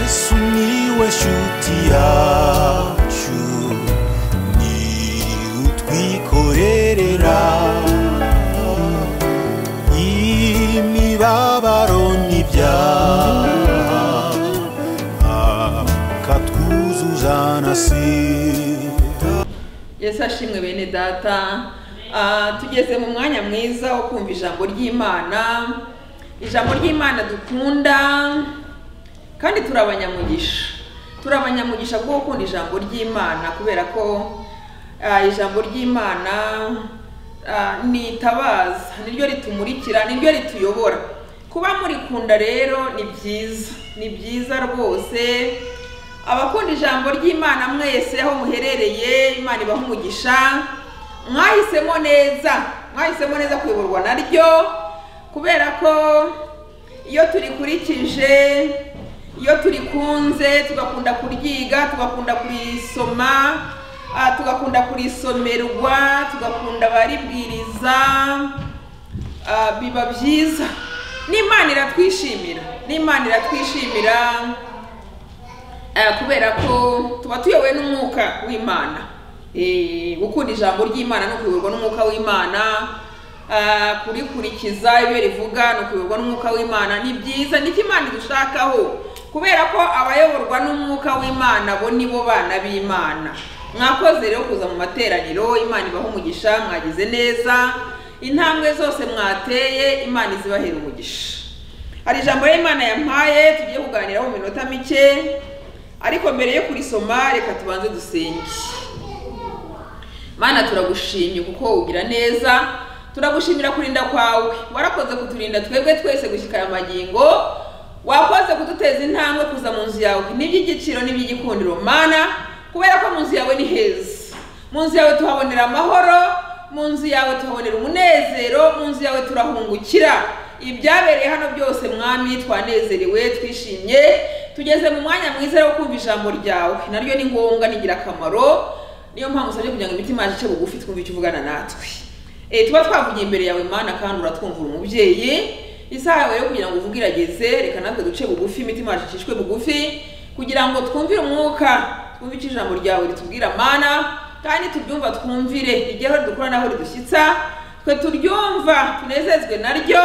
Sumiłeś utiaciu Ni utwikorerera Imibabaro n'ibyaha Akatwuzuzana sira yesu ashimwe bene data Ah, tugeze mu mwanya mwiza wo kumva ijambo ry'imana ijambo ry'imana dukunda kandi turi abanyamugisha turi abanyamugisha kuko gukunda ijambo ry'imana kubera ko ah, ijambo ry'imana ah, ni itabaza niryo ritumurikira niryo rituyobora kuba murikunda rero ni byiza ni byiza rwose abakunda ijambo ry'imana mwese aho muherereye imana ibaha umugisha mwahisemo neza mwahisemo neza kuyoborwa naryo kubera ko iyo turikurikije iyo turikunze tugakunda kuryiga tugakunda kurisoma ah, tugakunda kurisomerwa tugakunda abaribwiriza Ah, biba byiza n'imana iratwishimira n'imana iratwishimira Eh, kubera ko tuba tuyobowe n'umwuka w'imana Eh, gukunda ijambo ry'imana no kuyoborwa n'umwuka w'imana eh, kurikurikiza ibyo rivuga ni ukuyoborwa n'umwuka w'imana ni byiza niko imana idushakaho kubera ko abayoborwa n'umwuka w'imana bo ni bo bana b'imana mwakoze rero kuza mu materaniro imana ibaha umugisha mwagize neza intambwe zose mwateye imana izibahera umugisha hari ijambo y'imana yampaye tugiye kuganiraho mu minota mike ariko mbere yo kurisoma reka tubanze dusenge mana turagushimye kuko ugira neza turagushimira kurinda kwawe warakoze kuturinda twebwe twese gushyika aya magingo wakoze kuduteza intambwe kuza mu nzu yawe n'iby'igiciro n'iby'igikundiro mana kubera ko mu nzu yawe ni heza mu nzu yawe tuhabonera amahoro mu nzu yawe tuhabonera umunezero mu nzu yawe turahungukira ibyabereye hano byose mwami twanezerewe twishimye tugeze mu mwanya mwiza wo kumva ijambo ryawe naryo ni ngombwa ni ingirakamaro niyo mpamvu usabye kugira ngo imitima yacu ice bugufi twumve icyo uvugana natwe Eh, tuba twavugiye imbere yawe mana kandi uratwumvira umubyeyi isaha yawe yo kugira ngo uvuge irageze reka natwe duce bugufi imitima yacu icishwe bugufi kugira ngo twumvire umwuka twumve icyo ijambo ryawe ritubwira mana kandi tubyumva twumvire rigere aho ridukora n'aho ridushyitsa twe turyumva tunezezwe naryo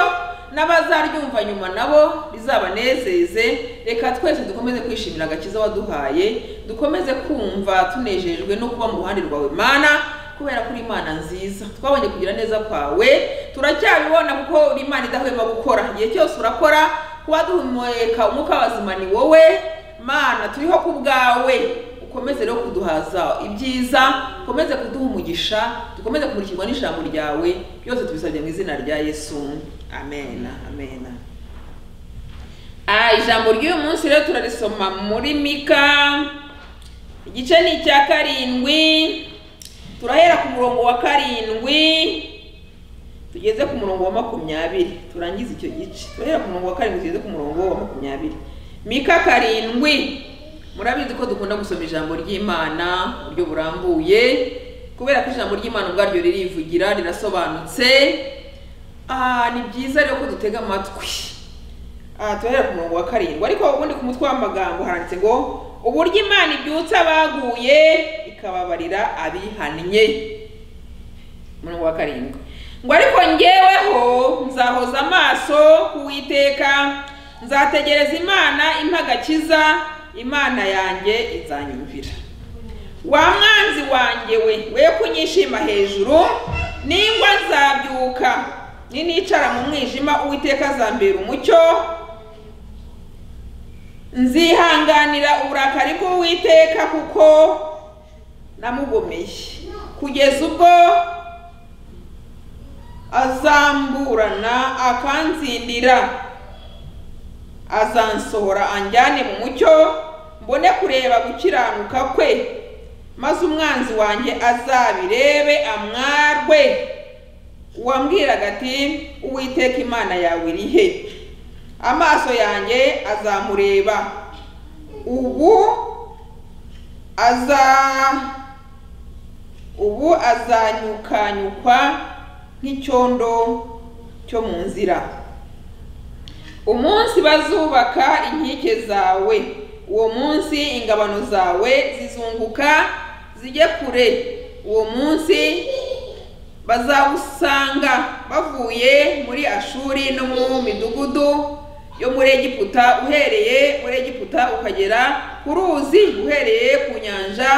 n'abazaryumva nyuma nabo rizabanezeze reka twese dukomeze kwishimira agakiza waduhaye dukomeze kumva tunejejwe no kuba mu ruhande rwawe mana kubera ko uri imana nziza twabonye kugira neza kwawe turacyabibona kuko uri imana idahwema gukora igihe cyose urakora kuba duhumeka umwuka w'abazima ni wowe mana turiho ku bwawe ukomeze rero kuduhaza ibyiza ukomeze kuduha umugisha dukomeze kumurikirwa n'ijambo ryawe byose tubisabye mu izina rya yesu amen amen Ah, ijambo ry'uyu munsi rero turarisoma muri mika igice ni icya karindwi turahera ku murongo wa karindwi tugeze ku murongo wa makumyabiri turangize icyo gice turahera ku murongo wa karindwi tugeze ku murongo wa makumyabiri mika karindwi murabizi ko dukunda gusoma ijambo ry'imana mu buryo burambuye kubera ko ijambo ry'imana ubwaryo ririvugira rirasobanutse Ah, ni byiza rero ko dutega amatwi aha turahera ku murongo wa karindwi ariko ubundi ku mutwe w'amagambo handitse ngo uburyo imana ibyutsa abaguye ikababarira abihannye umurongo wa karindwi ngo ariko ngeweho nzahoza amaso ku Uwiteka nzategereza imana impagakiza imana yanjye izanyumvira wa mwanzi wanjye we we kunyishima hejuru ningwa nzabyuka ninicara mu mwijima uwiteka azambera umucyo nzihanganira uburakari bw'uwiteka kuko namugomeye kugeza ubwo azamburana akanzindira azansohora anjyane mu mucyo mbone kureba gukiranuka kwe maze umwanzi wanjye azabirebe amwarwe uwambwiraga ati uwiteka imana yawe iri he amaso yanjye azamureba ubu aza ubu azanyukanyukwa nk'icyondo cyo mu nzira umunsi bazubaka inkike zawe uwo munsi ingabano zawe zizunguka zijye kure uwo munsi bazawusanga bavuye muri ashuri no mu midugudu yo muri egiputa uhereye muri egiputa ukagera ku ruzi uhereye ku nyanja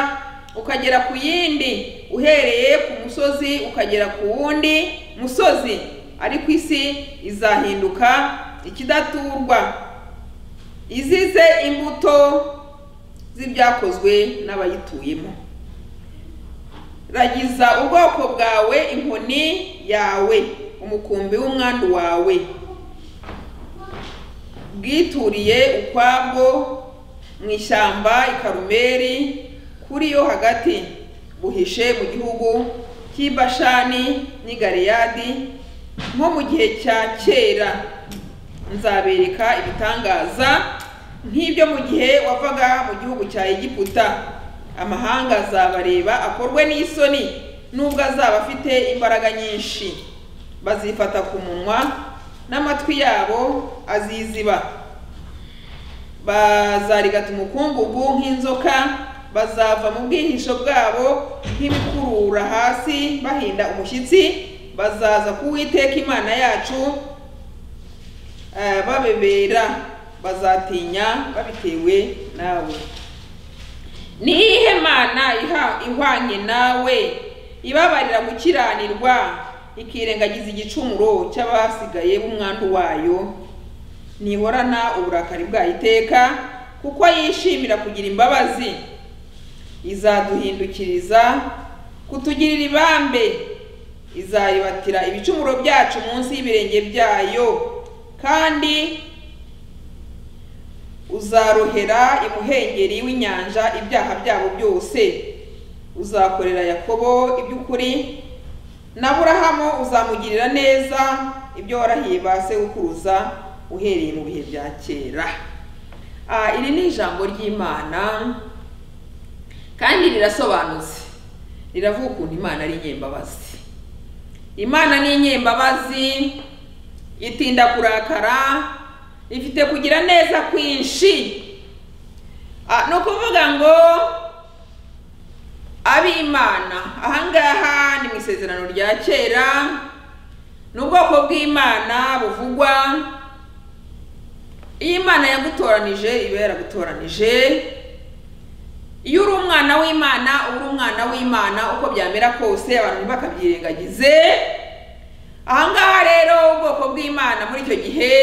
ukagera ku yindi uhereye ku musozi ukagera ku wundi musozi ariko isi izahinduka ikidaturwa izize imbuto z'ibyakozwe n'abayituyemo ragiza ubwoko bwawe inkoni yawe umukumbi w'umwandu wawe bwituriye ukwabwo mu ishyamba i karumeri kuri yo hagati buhishe mu gihugu cy'i bashani n'i galeyadi nko mu gihe cya kera nzabereka ibitangaza nk'ibyo mu gihe wavaga mu gihugu cya egiputa amahanga azabareba akorwe n'isoni nubwo azaba afite imbaraga nyinshi bazifata ku munwa n'amatwi yabo aziziba bazarigata umukungugu nk'inzoka bazava mu bwihisho bwabo nk'ibikurura hasi bahinda umushyitsi bazaza kuwiteka imana yacu eh, babebera bazatinya babitewe nawe ni iyihe mana iha- ihwanye nawe ibabarira gukiranirwa ikirengagiza igicumuro cy'abasigaye b'umwandu wayo ntihorana uburakari bwayo iteka kuko yishimira kugira imbabazi izaduhindukiriza kutugirira ibambe izayibatira ibicumuro byacu munsi y'ibirenge byayo kandi uzarohera imuhengeri w'inyanja ibyaha byabo byose uzakorera yakobo iby'ukuri n'aburahamu uzamugirira neza ibyo warahiye ba sekuruza uhereye mu bihe bya kera Ah, iri ni ijambo ry'imana kandi rirasobanutse riravuga ukuntu imana ari inyembabazi imana ni inyembabazi itinda kurakara ifite kugira neza kwinshi Ah, ni ukuvuga ngo ab'imana ahangaha ni mu isezerano rya kera ni ubwoko bw'imana buvugwa iyo imana yagutoranije iba yaragutoranije iyo uri umwana w'imana uba uri umwana w'imana uko byamera kose abantu ntibakabyirengagize ahangaha rero ubwoko bw'imana muri icyo gihe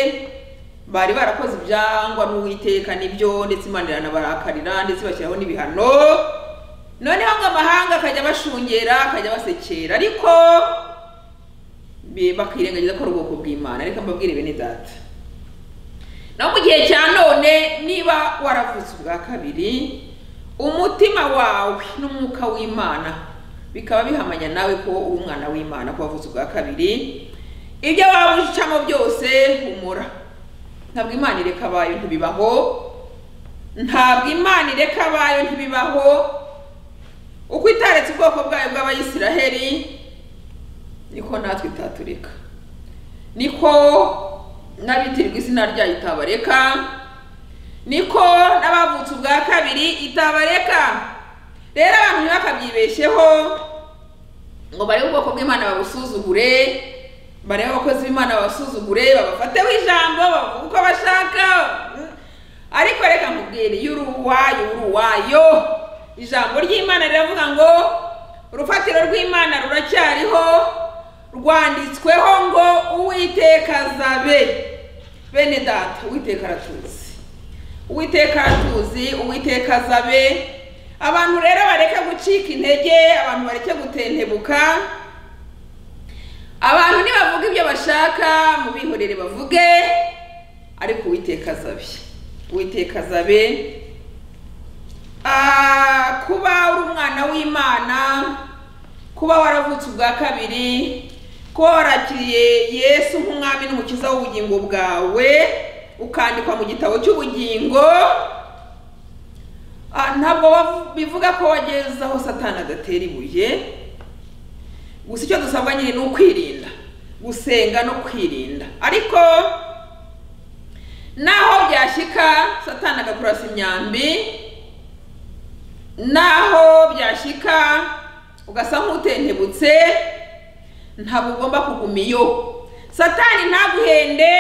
bari barakoze ibyangwa n'uwiteka nibyo ndetse imana iranabarakarira ndetse bashyiraho n'ibihano noneho ngo amahanga akajya bashungera akajya basekera ariko bi- bakirengagiza ko ari ubwoko bw'imana reka mbabwire bene data no mu gihe cya none niba waravutse ubwa kabiri umutima wawe n'umwuka w'imana bikaba bihamanya nawe ko uri umwana w'imana ko wavutse ubwa kabiri ibyo waba ucamo byose humura ntabwo imana ireka abayo ntibibaho ntabwo imana ireka abayo ntibibaho uko itaretse ubwoko bwayo bw'abayisiraheli niko natwe itatureka niko n'abitirirwa izina ryayo itabareka niko n'abavutse ubwa kabiri itabareka rero abantu ntibakabyibeshyeho ngo barebe ubwoko bw'imana babusuzugure barebe abakozi b'imana babasuzugure babafateho ijambo bavuga uko bashaka Mm. ariko reka nkubwire iyo uri uwayo uri uwayo ijambo ry'imana riravuga ngo urufatiro rw'imana ruracyariho rwanditsweho ngo uwiteka azabe bene data uwiteka aratuzi uwiteka aratuzi uwiteka azabe abantu rero bareke gucika intege abantu bareke gutentebuka abantu nibavuga ibyo bashaka mubihorere bavuge ariko uwiteka azabe uwiteka azabe Ah, kuba uri umwana w'imana kuba waravutse ubwa kabiri kuba warakiriye yesu nk'umwami n'umukiza w'ubugingo bwawe ukandikwa mu gitabo cy'ubugingo Ah, ntabwo bav- bivuga ko wageze aho satani adatera ibuye gusa icyo dusabwa nyine ni ukwirinda gusenga no kwirinda ariko naho byashyika satana bikanga kurasa imyambi naho byashyika ugasa nk'utentebutse ntabwo ugomba kuguma iyo satani ntaguhende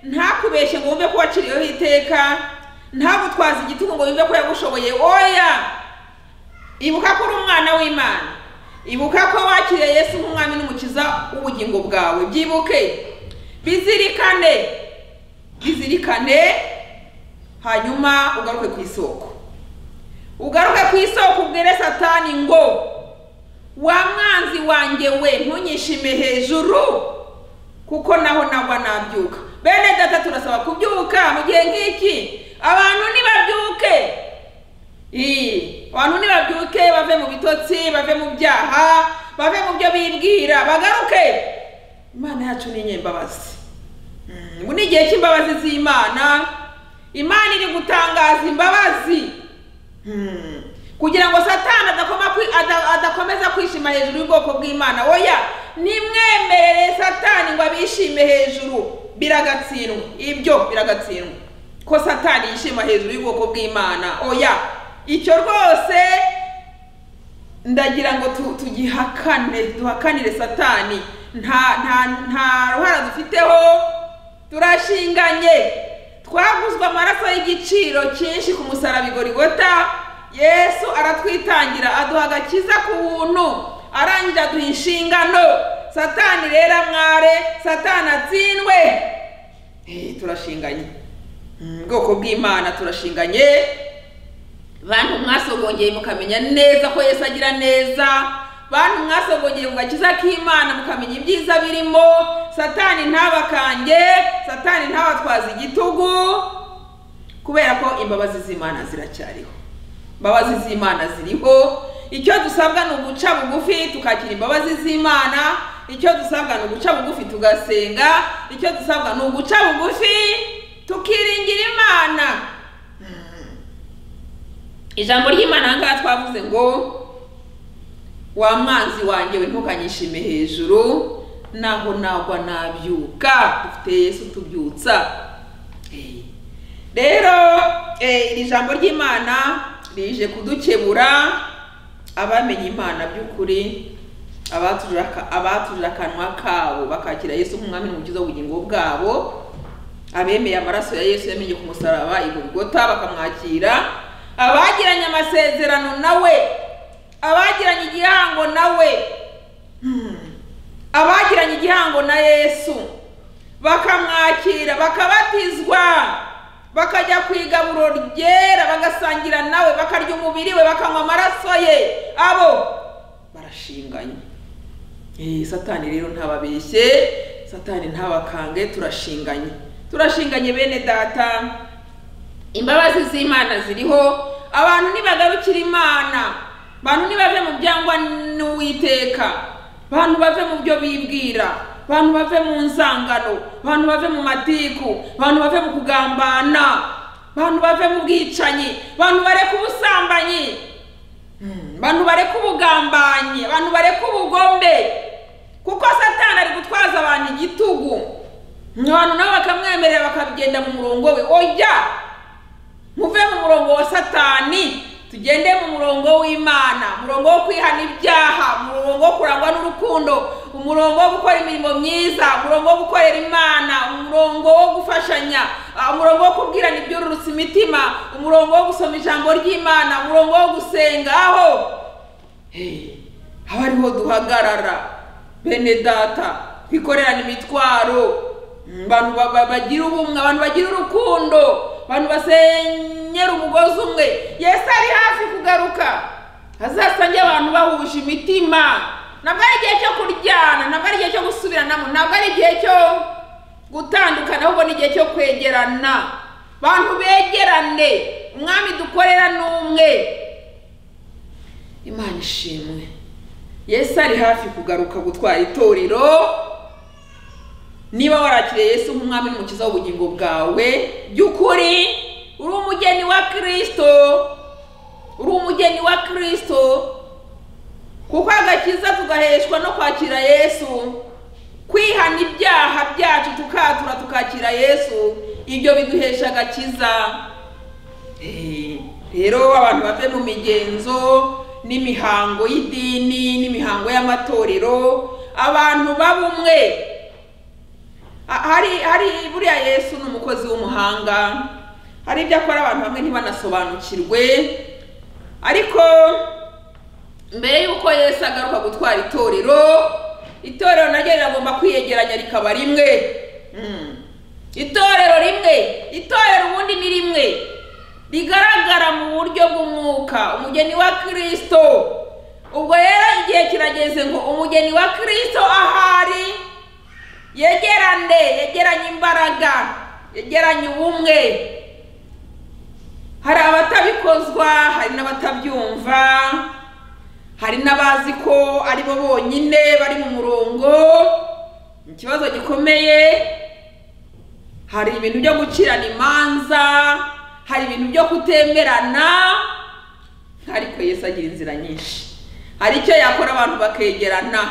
ntakubeshye ngo wumve ko waciriyeho iteka ntagutwaze igitugu ngo wumve ko yagushoboye oya ibuka ko uri umwana w'imana ibuka ko wakiriye yesu nk'umwami n'umukiza w'ubugingo bwawe byibuke bizirikane bizirikane hanyuma ugaruke ku isoko ugaruke ku isoko ubwire satani ngo wa mwanzi wanjye we ntunyishime hejuru kuko naho nagwa nabyuka bene data turasaba kubyuka mu gihe nk'iki abantu ntibabyuke Ii, abantu ntibabyuke bave mu bitotsi bave mu byaha bave mu byo bibwira bagaruke imana yacu ni inyembabazi Mm, ubu ni igihe cy'imbabazi z'imana imana iri gutangaza imbabazi Mm, kugira ngo satani adakoma kwi- ada- adakomeza kwishima hejuru y'ubwoko bw'imana oya nimwemerere satani ngo abishime hejuru biragatsindwa ibyo biragatsindwa ko satani yishima hejuru y'ubwoko bw'imana oya icyo rwose ndagira ngo tu- tugihakane duhakanire satani nta nta nta ruhara dufiteho turashinganye twaguzwe amaraso y'igiciro cyinshi ku musaraba igorigota yesu aratwitangira aduha agakiza ku buntu arangije aduha inshingano satani rero amware satani atsindwe Eh, turashinganye Mm, ubwoko bw'imana turashinganye bantu mwasogongeye mukamenya neza ko yesu agira neza bantu mwasogongeye mu gakiza k'imana mukamenya ibyiza birimo satani ntabakange satani ntabatwaza igitugu kubera ko imbabazi z'imana ziracyariho imbabazi z'imana ziriho icyo dusabwa ni uguca bugufi tukakira imbabazi z'imana icyo dusabwa ni uguca bugufi tugasenga icyo dusabwa ni uguca bugufi tukiringira imana ijambo ry'imana aha ngaha twavuze ngo wa mwanzi wanjye we ntukanyishime hejuru naho nagwa nabyuka dufite yesu tubyutsa Eh. rero eh, iri jambo ry'imana rije kudukebura abamenye imana by'ukuri abatujije aka- abatujije akanwa kabo bakakira yesu nk'umwami n'umukiza w'ubugingo bwabo abemeye amaraso ya yesu yamenye ku musaraba i Golgotha bakamwakira abagiranye amasezerano nawe abagiranye igihango nawe Hmm. abagiranye igihango na yesu bakamwakira bakabatizwa bakajya ku igaburo ryera bagasangira nawe bakarya umubiri we bakanywa amaraso ye abo barashinganye Eh, satani rero ntababeshye satani ntabakange turashinganye turashinganye bene data imbabazi z'imana ziriho abantu nibagarukira imana abantu nibave mu byangwa n'uwiteka abantu bave mu byo bibwira abantu bave mu nzangano abantu bave mu matiku abantu bave mu kugambana abantu bave mu bwicanyi abantu bareka ubusambanyi bantu bareka ubugambanyi abantu bareka ubugombe kuko satani ari gutwaza abantu igitugu abantu nabo bakamwemerera bakagenda mu murongo we oya muve mu murongo wa satani tugende mu murongo w'imana umurongo wo kwihana ibyaha umurongo wo kurangwa n'urukundo umurongo wo gukora imirimo myiza umurongo wo gukorera imana umurongo wo gufashanya ah, umurongo wo kubwirana ibyururutsa imitima umurongo wo gusoma ijambo ry'imana umurongo wo gusenga aho Hey, haba ariho duhagarara bene data twikorerana imitwaro Mm, abantu ba- ba- bagira ubumwe abantu bagira urukundo abantu basenyera umugozi umwe yesu ari hafi kugaruka azasange abantu bahuje imitima ntabwo ari igihe cyo kuryana ntabwo ari igihe cyo gusubiranamo ntabwo ari igihe cyo gutandukana ahubwo ni igihe cyo kwegerana bantu begerane umwami dukorera ni umwe imana ishimwe yesu ari hafi kugaruka gutwara itorero niba warakiriye yesu nk'umwami n'umukiza w'ubugingo bwawe by'ukuri uri umugeni wa kirisito uri umugeni wa kirisito kuko agakiza tugaheshwa no kwakira yesu kwihana ibyaha byacu tukatura tukakira yesu ibyo biduhesha agakiza Eh, rero abantu bave mu migenzo n'imihango y'idini n'imihango y'amatorero abantu b'abumwe Ha- hari hari buriya yesu ni umukozi w'umuhanga hari ibyo akora abantu bamwe ntibanasobanukirwe ariko mbere y'uko yesu agaruka gutwara itorero itorero naryo riragomba kwiyegeranya rikaba rimwe Mm. itorero rimwe itorero ubundi ni rimwe rigaragara mu buryo bw'umwuka umugeni wa kirisito ubwo rero igihe kirageze ngo umugeni wa kirisito ahari yegerane yegeranye imbaraga yegeranye ubumwe hari abatabikozwa hari n'abatabyumva hari n'abazi ko ari bo bonyine bari mu murongo ni ikibazo gikomeye hari ibintu byo gucirana imanza hari ibintu byo kutemerana ariko yesu agira inzira nyinshi hari icyo yakora abantu bakegerana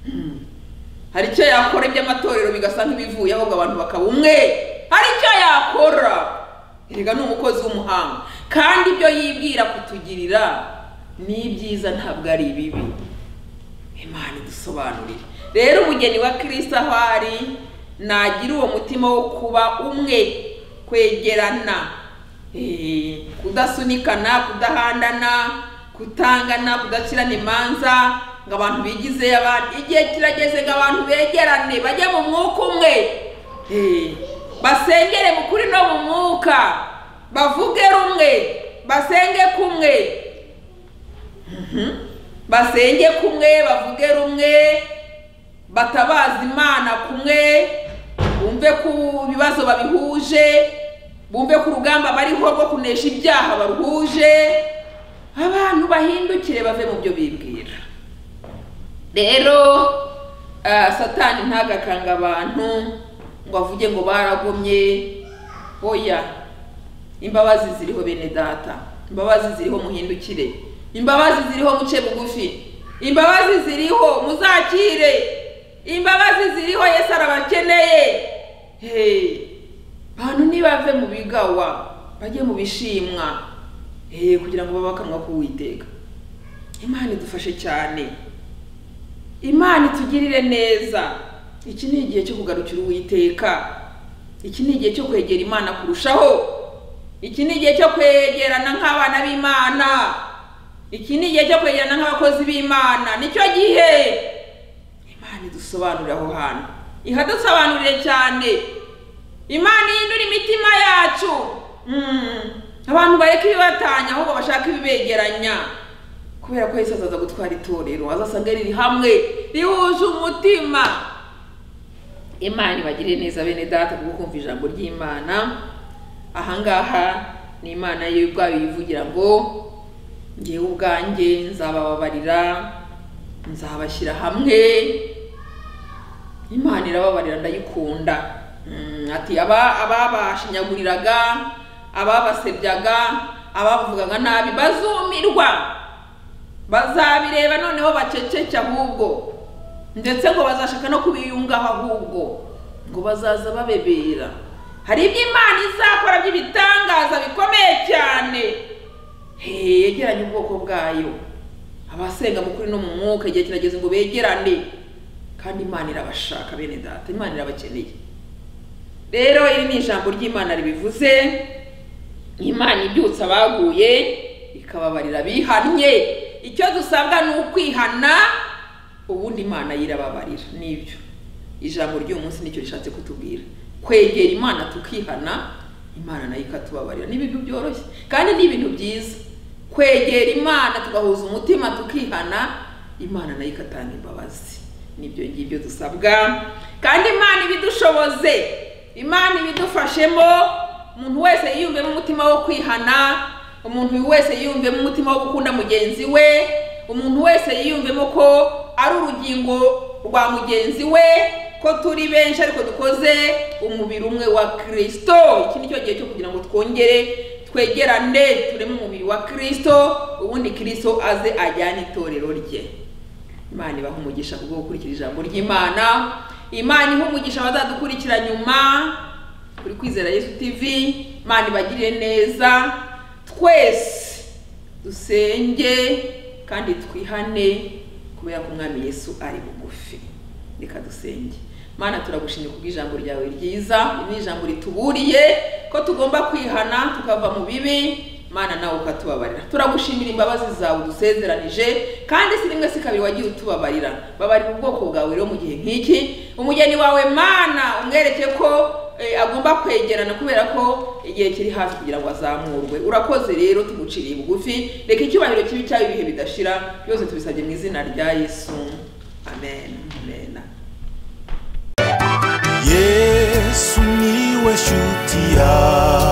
Hmm. hari icyo yakora iby'amatorero bigasa nk'ibivuye ahubwo abantu bakaba umwe hari icyo yakora erega ni umukozi w'umuhanga kandi ibyo yibwira kutugirira ni ibyiza ntabwo ari ibibi imana idusobanurire rero umugeni wa kirisito aho ari nagira uwo mutima wo kuba umwe kwegerana eh, kudasunikana kudahandana kutangana kudacirana imanza ngo abantu bigize abandi igihe kirageze ngo abantu begerane bajye mu mwuka umwe Eh, basengere mu kuri no mu mwuka bavuge rumwe basenge kumwe basenge kumwe bavuge rumwe batabaza imana kumwe bumve ku bibazo babihuje bumve ku rugamba bariho rwo kunesha ibyaha baruhuje abantu bahindukire bave mu byo bibwira rero ah, satani ntagakanga abantu ngo avuge ngo baragomye oya imbabazi ziriho bene data imbabazi ziriho muhindukire imbabazi ziriho muce bugufi imbabazi ziriho muzakire imbabazi ziriho yesu arabakeneye Hey, bantu nibave mu bigawa bajye mu bishimwa Hey, kugira ngo babe akanwa k'uwiteka imana idufashe cyane imana itugirire neza iki ni igihe cyo kugarukira uwiteka iki ni igihe cyo kwegera imana kurushaho iki ni igihe cyo kwegerana nk'abana b'imana iki ni igihe cyo kwegerana nk'abakozi b'imana nicyo gihe imana idusobanurira aho hantu ihadusobanurire cyane imana ihindura imitima yacu Mm. abantu bareka ibibatanya ahubwo bashaka ibibegeranya kubera ko yesu azaza gutwara itorero azasanga riri hamwe rihuje umutima imana ibagirire neza bene data kubwo kumva ijambo ry'imana ahangaha ni imana yo ubwayo yivugira ngo ngewe ubwanjye nzabababarira nzabashyira hamwe imana irababarira ndayikunda Mm, ati aba ababashinyaguriraga ababasebyaga abavugaga nabi bazumirwa bazabireba noneho baceceke ahubwo ndetse ngo bazashaka no kubiyungaho ahubwo ngo bazaza babebera hari ibyo imana izakora by'ibitangaza bikomeye cyane Hey, yegeranye ubwoko bwayo abasenga mu kuri no mu mwuka igihe kirageze ngo begerane kandi imana irabashaka bene data imana irabakeneye rero iri ni ijambo ry'imana ribivuze imana ibyutsa abaguye ikababarira bihannye icyo dusabwa ni ukwihana ubundi imana yirababarira nibyo ijambo ry'uyu munsi nicyo rishatse kutubwira kwegera imana tukihana imana nayo ikatubabarira ni ibintu byoroshye kandi ni ibintu byiza kwegera imana tugahuza umutima tukihana imana nayo ikatanga imbabazi nibyo ngibyo dusabwa kandi imana ibidushoboze imana ibidufashemo umuntu wese yiyumvemo umutima wo kwihana umuntu wese yiyumvemo umutima wo gukunda mugenzi we umuntu wese yiyumvemo ko ari urugingo rwa mugenzi we ko turi benshi ariko dukoze umubiri umwe wa kirisito iki ni cyo gihe cyo kugira ngo twongere twegerane tureme umubiri wa kirisito ubundi kirisito aze ajyane itorero rye imana ibaha umugisha kubwo gukurikira ijambo ry'imana imana iha umugisha abazadukurikira nyuma kuri kwizera yesu tv imana ibagirire neza twese dusenge kandi twihane kubera ko umwami yesu ari bugufi reka dusenge mana turagushimye kubw'ijambo ryawe ryiza iri ni ijambo rituburiye ko tugomba kwihana tukava mu bibi mana nawe ukatubabarira turagushimira imbabazi zawe dusezeranije kandi si rimwe si kabiri wagiye utubabarira babarira ubwoko bwawe rero mu gihe nk'iki umugeni wawe mana umwereke ko eh, agomba kwegerana kubera ko igihe kiri hafi kugira ngo azamurwe urakoze rero tumuciriye bugufi reka icyubahiro kibi cyaba ibihe bidashira byose tubisabye mu izina rya yesu amen amen yesu niwe shuti yawe